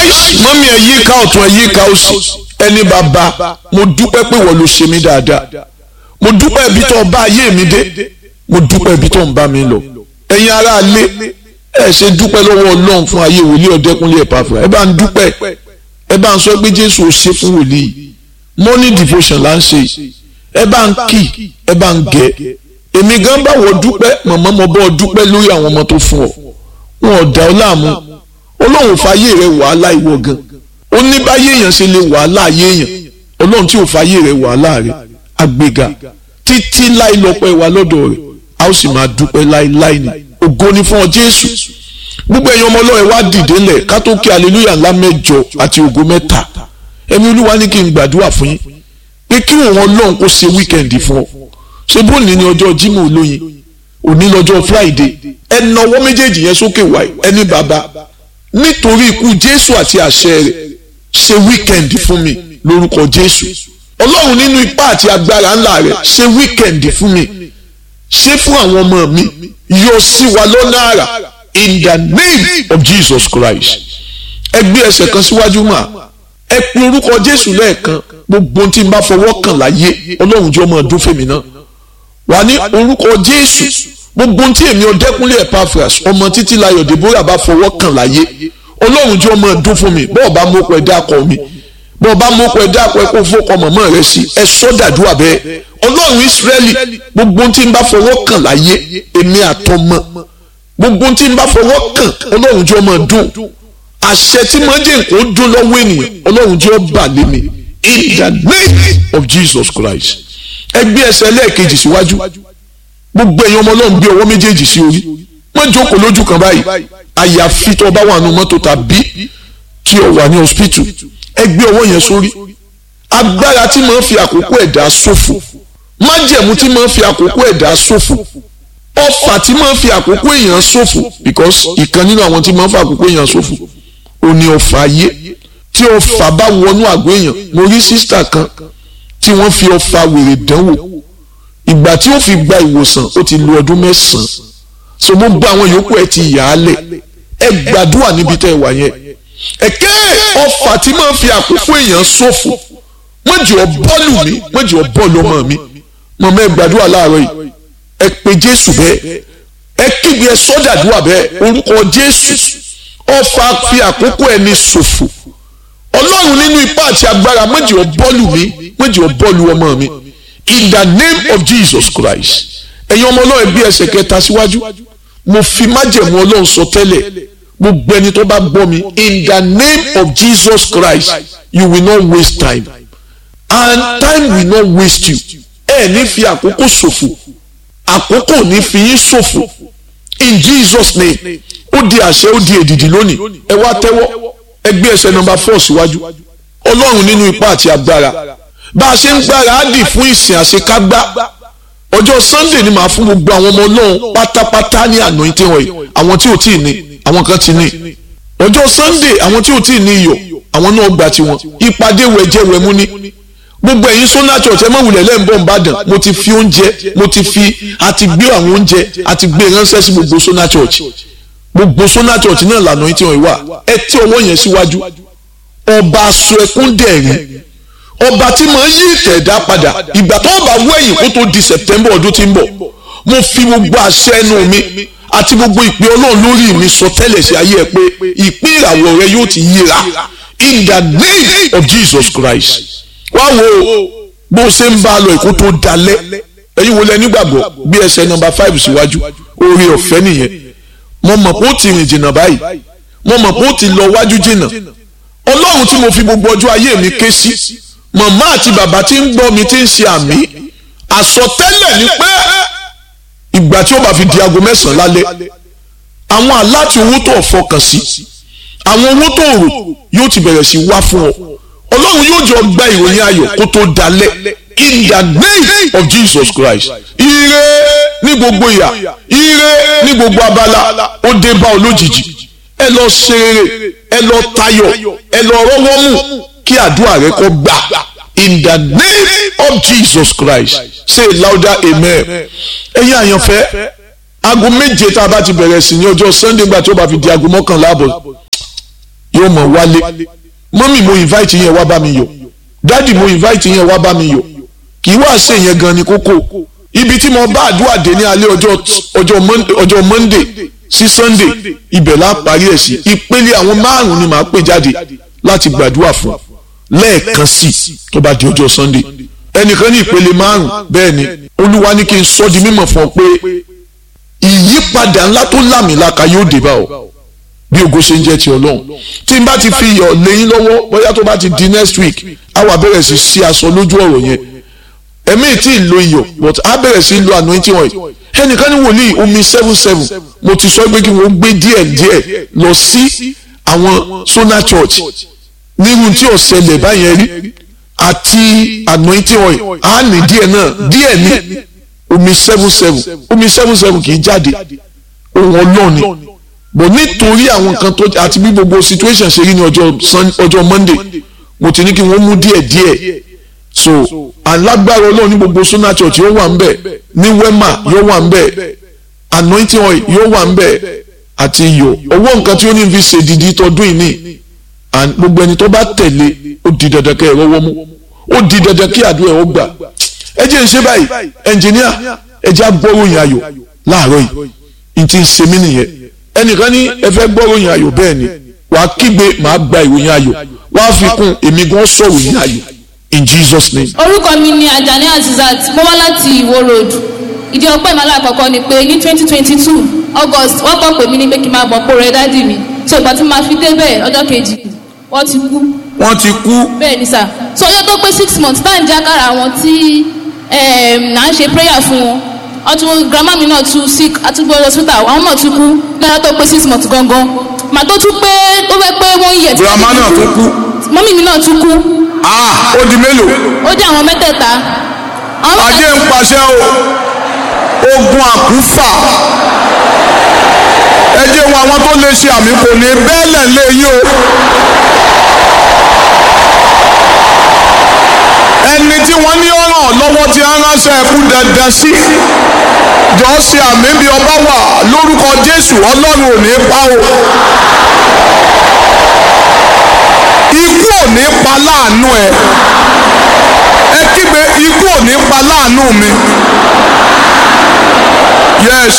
mọ́mí ẹ̀ yíká ọ̀tún ẹ̀ yíká òsì ẹni bàbá mo dúpẹ́ pé wọ́n ló ṣe mí dáadáa mo dúpẹ́ ibi tó ń bá ayé mi dé mo dúpẹ́ ibi tó ń bá mi lọ ẹ̀yin ará ilé ẹ̀ ṣe dúpẹ́ lọ́wọ́ ọlọ́run fún ayé wòlíì ọ̀dẹ́kunlé ẹ̀pàfà ẹ bá ń dúpẹ́ ẹ bá ń sọ pé jésù ò ṣe fún wòlíì morning devotion là ń ṣe ẹ bá ń kì ẹ bá ń gẹ èmi gan bá wọ dúpẹ́ mọ̀mọ́ mo bọ́ dúpẹ́ lórí àwọn ọmọ tó fún ọ wọn ò dá ọ láàmú ọlọ́run fàyè rẹ wàhálà ìwọ gan ó ní báyé èèyàn ṣe lè wàhálà ayé èèyàn ọlọ́run tí ò fàyè rẹ wàhálà rẹ àgbéga títí láì lọ́pẹ́ wa lọ́dọ̀ rẹ̀ a ó sì máa dúpẹ́ láíláí ni ògo ni fún ọ jésù gbogbo ẹ̀yin ọmọ ọlọ́run wá dìde lẹ̀ ká tó kí aleluya ńlá mẹ́jọ àti ògo mẹ́ta ẹ̀mí olúwa ní kí n gbàdúrà fún yín pé kí òun ọlọ́run kó ṣe wíkẹ̀ndì fún ọ ṣé bóòní ni ọjọ́ jímọ̀ olóyin òní lọ́jọ́ friday ẹ nawọ́ méjèèjì yẹn sókè wáyé ẹni bàbá nítorí ikú jésù àti àṣẹ rẹ̀ ṣe wíkẹ̀ndì fún mi lórúkọ jésù ọlọ́run nínú ipá àti agbára ńlá rẹ̀ ṣe wíkẹ̀ndì fún mi ṣe fún àwọn ọmọ mi yọ sí wa lọ́nà àrà in the name of jesus christ ẹ gbé ẹsẹ̀ kan síwájú mà ẹ pe orúkọ jésù lẹ́ẹ̀kan gbogbo tí n bá fọwọ́ kàn láyé ọlọ́run jẹ́ ọmọ ọdún fèmí náà wà ní orúkọ jésù gbogbo tí èmi ọdẹkùnlé epaphras ọmọ títí láyọ̀ deborah bá fọwọ́ kàn láyé ọlọ́run jẹ́ ọmọ ọdún fún mi bọ́ọ̀ bá mú ọkọ̀ ẹ̀dá kọ mi bọ́ọ̀ bá mú ọkọ̀ ẹ̀dá kọ ẹ kó fọkọ mọ̀mọ́ rẹ sí ẹ sọ́dàdúrà bẹ́ẹ̀ ọlọ́run ìsírẹ́lì gbogbo tí n bá fọwọ́ kàn láyé èmi àtọmọ gbogbo tí n bá fọwọ́ kàn ọlọ́run jẹ́ ọmọ ọdún àṣẹ tí mo jẹ́ nǹkan dún lọ́wọ́ ènìyàn ọlọ́run jẹ́ ọba lé mi in the name of jesus christ ẹ gbé ẹsẹ̀ lẹ́ẹ̀kejì síwájú gbogbo ẹ̀yin ọmọ ọlọ́run gbé ọwọ́ méjèèjì sí orí wọ́n jókòó lójú kan báyìí àyàfi tó bá wà nù mọ́tò tàbí tí o wà ní hospital ẹ gbé ọwọ́ yẹn sórí agbára tí máa ń fi àkókò ẹ̀dá ṣòfò májẹ̀mú tí máa ń fi àkókò ẹ̀dá ṣòfò ọfà tí máa ń fi àkókò èèyàn ṣòfò because ìkan nínú àwọn tí máa ń fi àkókò èèyàn ṣòfò ò ní ọfà ayé tí ọfà bá wọnú àgọ́ èèyàn mo rí sísítà kan tí wọ́n fi ọfà wèrè dánwò ìgbà tí ó fi gba ìwòsàn ó ti lo ọdún mẹ́sàn-án so mo gba àwọn yòókù ẹ ti yà á lẹ̀ ẹ gbàdúrà níbi tẹ́ ẹ wà yẹn ẹ̀kẹ́ ọfà tí máa ń fi àkókò èèyàn ṣòfò wọ́n jẹ́ ọ bọ́ọ̀lù mi wọ́n jẹ́ ọ bọ́ọ̀lù ọmọ mi mọ̀mọ́ ẹ gbàdúrà láàárọ̀ yìí ẹ pe jésù bẹ́ẹ̀ ẹ kígbe ẹ sọ́dàdúrà bẹ́ẹ̀ orúkọ jésù ọfà fi àkókò ẹni ṣòfò ọlọ́run nínú ipá àti agbára wọ́n jẹ́ ọ bọ́ọ̀lù mi wọ́n jẹ́ ọ bọ́ọ̀lù ọmọ mi in the name of jesus christ ẹ̀yin ọmọ ọlọ́run bí ẹsẹ̀ kẹta síwájú mo fi májẹ̀mú ọlọ́run sọ tẹ́lẹ̀ gbogbo ẹni tó bá gbọ́ mi in the name of jesus christ you will not waste time and time will not waste you ẹ ní fi àkókò ṣòfò àkókò ní fi yín ṣòfò in jesus name ó di àṣẹ ó di èdìdì lónìí ẹ wá tẹ́wọ́ ẹ gbé ẹsẹ̀ nọ́mbà four síwájú ọlọ́run nínú ipá àti agbára bá a ṣe ń gbára á dì fún ìsìn àṣekágbá ọjọ́ sunday ni màá fún gbogbo àwọn ọmọ ọlọ́run pátápátá ní anointing oil àwọn tí ò tí ì ní àwọn kan ti ní ọjọ́ sunday àwọn tí ò tí ì ní iyọ̀ àwọn náà gbà tiwọn ìpàdé wẹ̀jẹ̀wẹ̀mú ní gbogbo ẹ̀yin sọ́nà church ẹ má wulẹ̀ lẹ́ǹbọ̀ nìbàdàn mo ti fi oúnjẹ mo ti fi àti gbé àwọn oúnjẹ àti gbé ránṣẹ́ sí gbogbo sọ́nà church gbogbo sọ́nà church náà lànà yín tí wọ́n wà ẹ tí ọwọ́ yẹn síwájú ọba aṣọ ẹkún dẹ̀rín ọba tí màá yí ìtẹ̀dá padà ìgbà tó bá wọ ẹ̀yìn kó tó di september ọdún tí ń bọ̀ mo fi gbogbo àṣẹ ẹnu mi àti gbogbo ìpè ọlọ́run lórí mi sọ tẹ́lẹ̀ sí ayé ẹ pé ìpín ìràwọ̀ rẹ yóò ti yíra in the name of jesus christ wá wo bó o ṣe ń bá a lọ èkó tó dalẹ̀ ẹ̀yin wo lẹ nígbàgbọ́ bí ẹsẹ̀ nọ́mbà five síwájú oore ọ̀fẹ́ nìyẹn mo mọ̀ pé ó ti rìn jìnnà báyìí mo mọ̀ pé ó ti lọ wájú jìnnà ọlọ́run tí mo fi gbogbo ọjọ́ ayé mi ké sí màmá àti bàbá tí ń gbọ́ mi tí ń ṣe àmì àsọtẹ́lẹ̀ ni pé ìgbà tí ó bá fi di aago mẹ́sàn-án lálẹ́ àwọn aláti owó tó fọkàn sí àwọn owó tó rò yóò ti bẹ̀rẹ̀ sí wá fún ọ ọlọ́run yóò jọ gba ìròyìn ayọ̀ kó tó dalẹ̀ in the name of Jesus Christ ire ní gbogbo ìyà ire ní gbogbo abala ó dé bá ọ lójijì ẹ lọ ṣe rere ẹ lọ tayọ̀ ẹ lọ rọ́wọ́ mú kí àdúrà rẹ kó gbà in the name of Jesus Christ say louder amen ẹ̀yin àyànfẹ́ aago méje tá a bá ti bẹ̀rẹ̀ sí ní ọjọ́ Sunday gbà tí ó bá fi di aago mọ́kànlá àbọ̀ yóò mọ̀ wálé mọ́mì mo invite yẹn wá bá mi yọ̀ dádì mo invite yẹn wá bá mi yọ̀ kì í wá ṣe yẹn gan ni kókó ibi tí mo bá àdúrà dé ní alẹ́ ọjọ́ ọjọ́ Monday ọjọ́ Monday sí Sunday ibẹ̀ la parí ẹ̀ sí ìpele àwọn márùn-ún ni màá pè jáde láti gbàdúrà fún lẹ́ẹ̀kan sí tó bá di ọjọ́ Sunday ẹnìkan ní ìpele márùn bẹ́ẹ̀ ni olúwa ní kí n sọ di mímọ̀ fún ọ pé ìyípadà ńlá tó lámìlaka yóò dé bá ọ bí ògo ṣe ń jẹ́ ti ọlọ́run tí n bá ti fi iyọ̀ lẹ́yìn lọ́wọ́ bóyá tó bá ti di next week á wà bẹ̀rẹ̀ sí sí aṣọ lójú ọ̀rọ̀ yẹn ẹ̀mí tí ì lo iyọ̀ but á bẹ̀rẹ̀ sí lo anointing oil ẹnìkan ní wòlíì omi seven seven mo ti sọ pé kí wọ́n gbé díẹ̀ díẹ̀ lọ sí àwọn Sona Church nírun tí ò ṣẹlẹ̀ báyẹn rí àti anointing oil á ní díẹ̀ náà díẹ̀ ní omi seven seven omi seven seven kì í jáde ohun ọlọ́ọ̀ni bọ̀ nítorí àwọn nǹkan tó àti bí gbogbo situation ṣe rí ní ọjọ́ ọjọ́ Monday mo ti ní kí wọ́n mú díẹ̀ díẹ̀ so alágbára ọlọ́run ní gbogbo Sona Church yóò wà ń bẹ̀ ní Wema yóò wà ń bẹ̀ anointing oil yóò wà ń bẹ̀ àti iyọ̀ owó nǹkan tí ó ní fi ṣe dìdí tọdún yìí ní gbogbo ẹni tó bá tẹ̀lé ó di dandan kẹ́ ẹ rọ́wọ́ mú ó di dandan kí àdúrà ẹ̀ ó gbà ẹ jẹ́ ń ṣe báyìí ẹnjìníà ẹ jẹ́ agbọ́ròyìn ayọ̀ láàárọ̀ yìí n ti ń ṣe mí nìyẹn ẹnìkan ní ẹ fẹ́ gbọ́ròyìn ayọ̀ bẹ́ẹ̀ ni wà á kígbe màá gba ìròyìn ayọ̀ wà á fi kún èmi gan sọ̀rọ̀ yìí ayọ̀ in Jesus name. orúkọ mi ni Ajani Azizat mo wá láti Ìwó road ìdí ọpẹ́ ìmọ̀lá àkọ́kọ́ ni pé ní twenty twenty two August wọ́n kọ́ pè mí ní pé kí n máa bọ̀ pò rẹ dádì mi so ìgbà tí mo máa fi débẹ̀ ọjọ́ kejì wọ́n ti kú. wọ́n ti kú. bẹ́ẹ̀ ni sà so ọjọ́ tó pé six months tá à ń jákàrà àwọn tí à ń ṣe prayer fún wọn ọtún grandma mi náà tún sick àtúgbò hospital àwọn náà tún kú lọ́jọ́ tó pé six months gangan màá tó tún pé ó fẹ́ pé wọ́n yẹ̀ tí grandma náà tún kú. mọ́mí mi náà tún kú ah ó di mélòó. ó jẹ́ àwọn mẹ́tẹ̀ẹ̀ta. àwọn ajé ń paṣẹ o ogun àkúfà ẹ jẹ́ wọn àwọn tó lè ṣe àmì kò ní bẹ́ẹ̀lẹ̀ lé yín o. ẹni tí wọ́n ní ọ̀ràn lọ́wọ́ tí a ránṣẹ́ ẹkú dandan sí jọ ṣe àmì bí ọba wà lórúkọ Jésù Ọlọ́run ò ní pa o. ikú ò ní pa láàánú ẹ ẹ kígbe ikú ò ní pa láàánú mi yes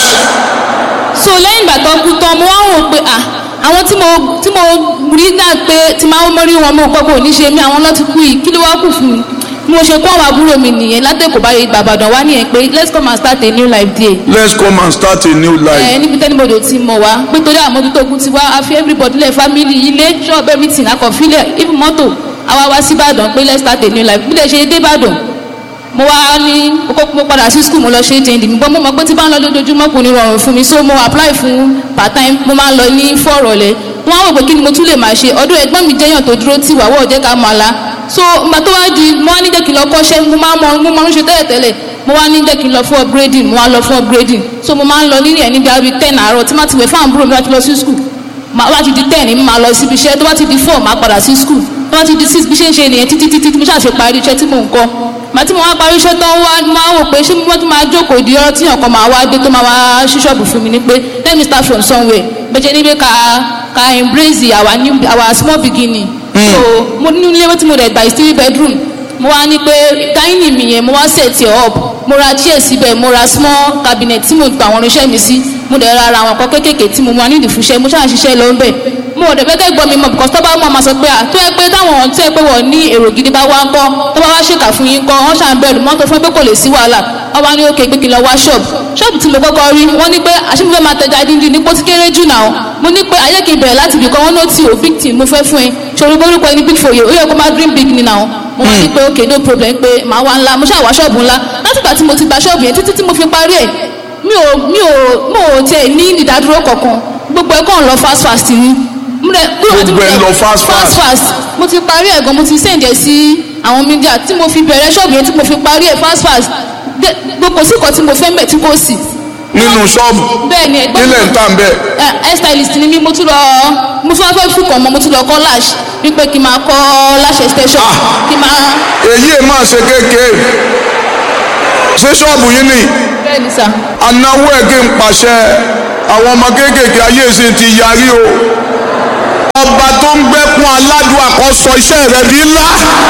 so lẹ́yìn ìgbà tó kú tán mo wá wò pé à àwọn tí mo tí mo rí dá pé tí máa ń mọ́rí wọn mo gbọ́ pé ò ní ṣe mí àwọn lọ́ti kú yìí kí ló wá kù fún mi bí mo ṣe kó àwọn àbúrò mi nìyẹn látẹ̀kọ̀ báyìí gbàgbàdàn wá nìyẹn pé let's come and start a new life there. let's come and start a new life. ẹ níbi tẹ́nibodò ti mọ̀ wá pé torí àmójútó ogun ti wá a fi everybody lẹ̀ family ilé shop everything akọ̀fílẹ̀ even mọ́tò àwa wá sí Ìbàdàn pé let's start a new life bí lè ṣe dé Ìbàdàn mo wá ní mo padà sí school mo lọ ṣe jẹ́ndì mi bọ́ mo mọ̀ pé tí bá ń lọ lójoojúmọ́ kò ní rọrùn fún mi so mo apply fún part time mo máa ń lọ ní fọ́ọ̀rọ̀lẹ́ wọ́n á wò pé kí ni mo tún lè máa ṣe ọdún ẹ̀gbọ́n mi jẹ́yàn tó dúró tì wá wọ́ọ̀ jẹ́ ká máa la so ìgbà tó wá di mo wá ní jẹ́ kí n lọ kọ́ṣẹ́ mo máa mọ mo máa ń ṣe tẹ́lẹ̀tẹ́lẹ̀ mo wá ní jẹ́ kí n lọ fún upgrading mo wá lọ fún upgrading so mo máa ń lọ nílẹ̀ níbi àbí ten àárọ̀ tí má ti wẹ̀ fún àbúrò mi láti lọ sí school wá ti di ten mi máa lọ síbi iṣẹ́ tó bá ti di four máa padà sí school tó bá ti di six bí ṣe ń ṣe nìyẹn títí títí tí mo ṣàṣe parí iṣẹ́ tí mò ń kọ́ màtí mo wá parí iṣẹ́ tán wá máa wò pé ṣé mo tún máa jókòó di ọ̀rọ̀ tí ọ̀kan máa wá dé tó máa wá ṣí ṣọ́ọ̀bù fún mi ní pé let me start from somewhere bẹ́ẹ̀ ni pé ká ká embrace our new our small beginning. so mo ní ilé tí mo rẹ̀ gbà is three bedroom mo wá ní pé dining mi yẹn mo wá set it up mo ra chair síbẹ̀ mo ra small cabinet tí mo gba àwọn irinṣẹ́ mi sí mo dẹ̀ ra ara àwọn nǹkan kéékèèké tí mo máa nídìí fúnṣẹ́ mo ṣáà ṣiṣẹ́ lọ ń bẹ̀ mo ò dẹ̀ fẹ́ kẹ́ gbọ́ mi mọ̀ because tó bá mọ̀ máa sọ pé à tó yẹ pé táwọn tó yẹ pé wọ́n ní èrò gidi bá wá ń kọ́ tó bá wá ṣèkà fún yín kọ́ wọ́n ṣà ń bẹ̀rù mọ́tò fún pé kò lè sí wàhálà wọ́n wá ní òkè pé kí n lọ wá ṣọ́ọ̀bù ṣọ́ọ̀bù tí mo kọ́kọ́ rí wọ́n ní pé àṣìfẹ́ máa tẹja díndín ní pósí kéré jù náà mo ní pé ayé kì í bẹ̀rẹ̀ láti ibìkan wọ́n ní ó ti ò big team mo fẹ́ fún ẹ ṣòro borúkọ ẹni big foye ó yẹ kó máa dream big ni náà mo wá ní pé ok no problem pé màá wá ńlá mo ṣáà wá ṣọ́ọ̀bù ńlá látìgbà tí mo ti gba ṣọ́ọ̀bù yẹn títí tí mo fi parí ẹ̀ mi ò mi ò mo ò tẹ ní ìdádúró kankan gbogbo ẹ̀ kàn lọ fast fast ni gbogbo ẹ̀ lọ fast fast fast mo ti parí ẹ̀ gan mo ti sẹ̀ǹdẹ̀ sí àwọn mídíà tí mo fi bẹ̀rẹ̀ ṣọ́ọ̀bù yẹn tí mo fi parí ẹ̀ fast fast gbogbo sí kan tí mo fẹ́ mẹ̀ tí kò sí. nínú ṣọ́ọ̀bù bẹ́ẹ̀ ni ẹgbẹ́ nílẹ̀ ń tàn bẹ́ẹ̀. hair stylist ni mí mo tún lọ mo tún wá fẹ́ fún kan mọ́ mo tún lọ kọ́ lash wípé kí n máa kọ́ lash extension kí n máa. èyí ẹ̀ máa ṣe kéèké ṣé ṣọ́ọ̀bù yín ni bẹ́ẹ̀ ni sà. anáwó ẹ̀ kí n pàṣẹ àwọn ọmọ kéékèèké ayé ìsìn ti yarí o ọba tó ń gbẹ́kún aládùn àkọ́sọ iṣẹ́ rẹ̀ di ńlá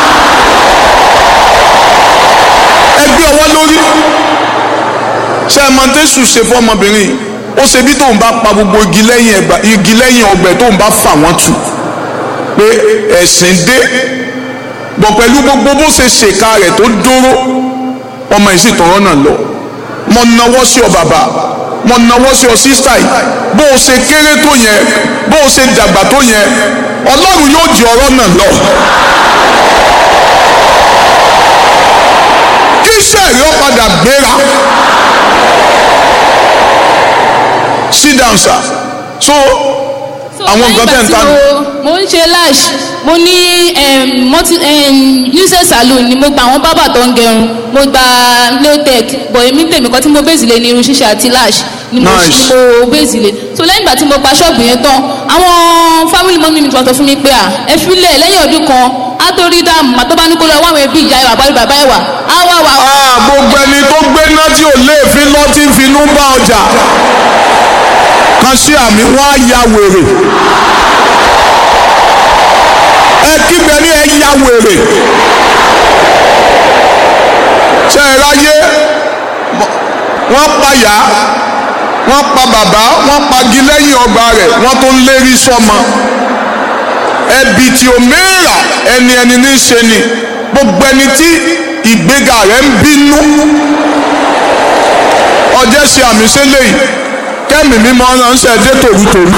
ẹgbẹ́ ọwọ́ lórí ṣe é mọ̀tẹ́sù ṣe fọmọbìnrin ó ṣe bí tóun bá pa gbogbo igi lẹ́yìn ẹgbà igi lẹ́yìn ọgbẹ́ tóun bá fà wọ́n tù pé ẹ̀sìn dé bọ̀ pẹ̀lú gbogbo bó ṣe ṣèkà rẹ̀ tó dúró ọmọ yìí sì tọ̀rọ̀ náà lọ mo nawọ́ sí ọ bàbá mo nawọ́ sí ọ sísá yìí bó o ṣe kéré tó yẹn bó o ṣe dàgbà tó yẹn ọlọ́run yóò di ọ̀rọ̀ náà lọ. kí iṣẹ́ rẹ̀ ó padà gbéra. sit down sir so àwọn nǹkan tẹ̀ ń ta ni. mo ń ṣe lash mo ní unicef salon ni mo gba àwọn bábà tó ń gẹrun mo gba latex bọ̀ èmi tèmi kan tí mo bèzì lé ní irun ṣíṣe àti lash ni mo Nice. ni mo bèzì lé so lẹ́yìn ìgbà tí mo pa ṣọ́ọ̀bù yẹn tán àwọn family mọ́mí mi sọ fún mi pé à ẹ filẹ̀ lẹ́yìn ọdún kan á tó rí dáàmú àtọ́ bá ní kó lọ wá àwọn ẹbí ìyá ìwà àbálù bàbá ìwà á wá wà Ah, gbogbo ẹni tó gbé náà tí ò léèfín lọ tí ń finú bá ọjà kan sí àmì wọn á ya wèrè ẹ kígbe ní ẹ ya wèrè ṣe é ráyé wọ́n pa yá wọ́n pa bàbá wọ́n pagi lẹ́yìn ọgbà rẹ̀ wọ́n tó ń lérí sọ́mọ ẹbí tí o mẹ́ra ẹni ẹni ní í ṣe ni gbogbo ẹni tí ìgbéga rẹ̀ ń bínú ọjọ́ ṣe àmì sílẹ̀ yìí kẹ́mi mímọ́ ránṣẹ́ dé tòrútòrú.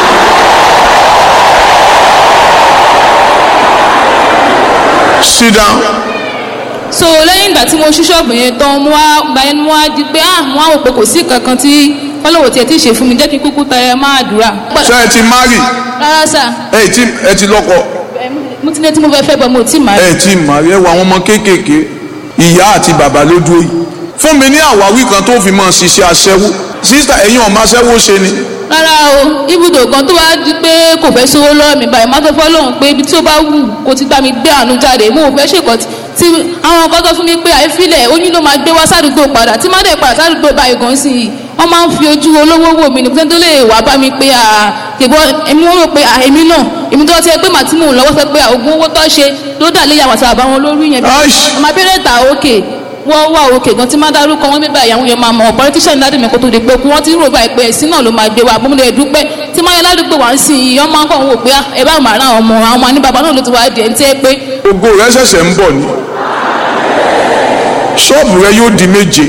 sit down so lẹ́yìn ìgbà tí mo ṣí ṣọ́ọ̀bù yẹn tán mo wá gba ẹnu wá di pé ah mo wá wò pé kò sí kankan tí fọlọ́wọ́ tiẹ̀ ti ṣe fún mi jẹ́ kí n kúkú tayọ máa dùrà. ṣé ẹ ti marry rárá sà ẹ ti ẹ ti lọ́kọ mo ti ní tí mo fẹ́ fẹ́ bọ́ mo ti mà ẹ ti marry ẹ wọ àwọn ọmọ kéékèèké ìyá àti bàbá ló dúró yìí fún mi ní àwáwí kan tó fi máa ṣiṣẹ́ aṣẹ́wó sísítà ẹ̀yin ọ̀ma aṣẹ́wó ṣe ni rárá o ibùdó kan tó wá di pé kò fẹ́ sówó lọ́wọ́ mi báyìí má tó fọ́ lóhùn pé ibi tí ó bá wù kó ti gbá mi gbé àánú jáde mo ò fẹ́ ṣèkọ́ tí àwọn kan tó fún mi pé àìfilẹ̀ oyún ló máa gbé wá sádùúgbò padà tí má dẹ̀ padà sádùúgbò báyìí gan sí i wọ́n máa ń fi ojú olówó wò mí nìkan tó lè wá bá mi pé àtẹ̀gbọ́ èmi wọ́n rò pé èmi náà èmi tó ti ẹ pé màtí mò ń lọ́wọ́ sọ pé ògùn owó tó ṣe ló dà lé yàwó àti àbáwọn lórí yẹn bí Aish. ọmọ abẹ́rẹ́ ta òkè wọ́n wà òkè gan tí má dárúkọ wọn bíbá ìyàwó yẹn máa mọ̀ politician ní ládùúgbò kó tó di pé kú wọ́n ti rò báyìí pé ẹ̀sìn náà ló máa gbé wa àbúmọ̀lẹ̀ dúpẹ́ tí máa yẹ ládùúgbò wá ń sìn yìí ọmọ akọ̀ wò pé ah, ẹ bá màá ra àwọn ọmọ àwọn ọmọ ní bàbá náà ló ti wá di ẹ̀ ń tẹ́ pé ògo rẹ ṣẹ̀ṣẹ̀ ń bọ̀ ni ṣọ́ọ̀bù rẹ yóò di méje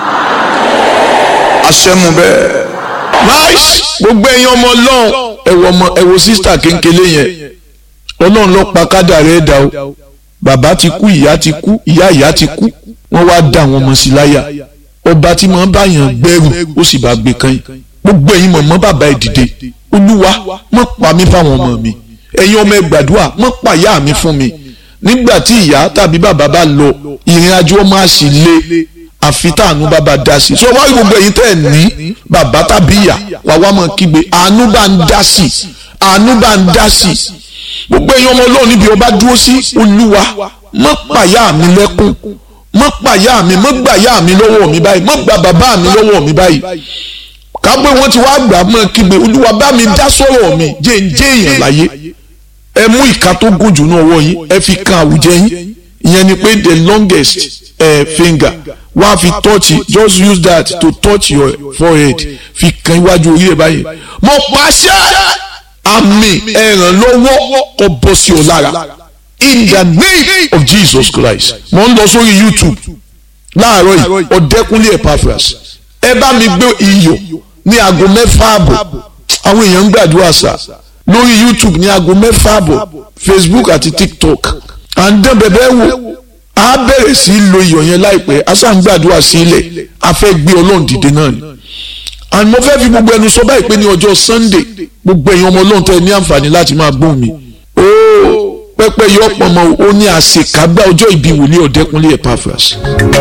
aṣẹ́mu bẹ́ẹ̀. nice gbogbo ẹ̀yin ọmọ ọlọ́run ẹ̀wọ̀ ọmọ ẹ̀wọ̀ sísítà kéńkélé yẹn ọlọ́run ló pa kádà rẹ̀ dà o bàbá ti kú ìyá ti kú ìyá ìyá ti kú wọ́n wá dá àwọn ọmọ sí láyà ọba tí màá bá yàn gbẹ́rù ó sì bá gbé kan yìí gbogbo ẹ̀yin mọ̀mọ́ bàbá ẹ̀ dìde olúwa mọ̀ pa mí fáwọn ọmọ mi ẹ̀yin ọmọ ẹ̀ gbàdúrà mọ̀ pa ìyá mi fún mi nígbà tí ìyá tàbí bàbá bá lọ ìrìn àjò ọmọ àṣì lé àfi táànú bàbá dá sí so wá gbogbo ẹ̀yin tẹ́ ẹ̀ ní bàbá tàbí ìyá wà wá mọ̀ kígbe àánú bá ń dá sí àánú bá ń dá sí gbogbo ẹ̀yin ọmọ ọlọ́run níbi ọba dúró sí olúwa mọ̀ pàyà mi lẹ́kún mọ̀ pàyà mi mọ̀ gbàyà mi lọ́wọ́ mi báyìí mọ̀ gbà bàbá mi lọ́wọ́ mi báyìí kápẹ́ wọ́n ti wá gbà mọ́ kígbe olúwa bá mi dá sọ̀rọ̀ mi jẹ́ ń jẹ́ èèyàn láyé ẹ mú ìka tó gùn jù náà wọ yín ẹ fi kan àwùjẹ yín ìyẹn ni pé the longest uh, finger wá fi touch it just use that to touch your forehead fi kan iwájú orí ẹ báyìí mo pàṣẹ àmì ẹ̀rànlọ́wọ́ kó bọ́ sí ọ lára in the name of Jesus Christ mo ń lọ sórí YouTube láàárọ̀ yìí ọ̀dẹ́kunlé Epaphras ẹ bá mi gbé iyọ̀ ní aago mẹ́fà àbọ̀ àwọn èèyàn ń gbàdúrà sá lórí youtube ní aago mẹ́fà àbọ̀ facebook àti tiktok à ń dán bẹ̀bẹ̀ wò á bẹ̀rẹ̀ sí í lo iyọ̀ yẹn láìpẹ́ a sá ń gbàdúrà sí ilẹ̀ a fẹ́ gbé ọlọ́run dìde náà ni and mo fẹ́ fi gbogbo ẹnu sọ báyìí pé ní ọjọ́ sunday gbogbo ẹ̀yin ọmọ ọlọ́run tẹ́ ẹ ní àǹfààní láti máa gbóhùn mi ooo pẹ́pẹ́ yọ pọ̀nmọ́ ó ní àṣekágbá ọjọ́ ìbí wòlíì ọ̀dẹ́kunlé Epaphras